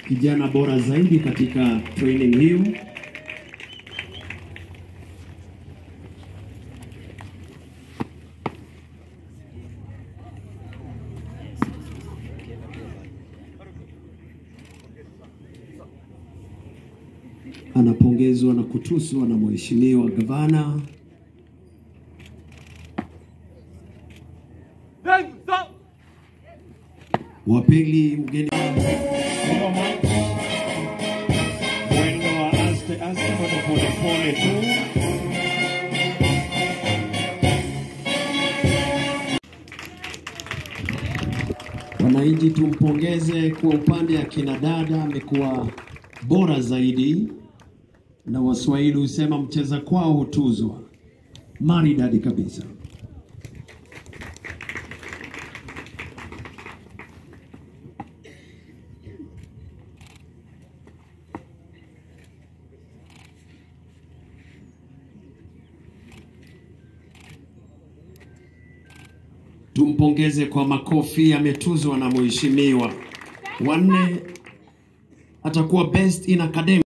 kijana bora zaidi katika training hiyo. Anapongezwa na kutuswa na mheshimiwa gavana. Wa pili mgeni Mwendo wa aste aste, mwendo pole pole tu. Wananchi tumpongeze kwa upande ya kina dada, amekuwa bora zaidi, na Waswahili husema mcheza kwao hutuzwa. Maridadi kabisa. Tumpongeze kwa makofi, ametuzwa na mheshimiwa. Wanne atakuwa best in academy.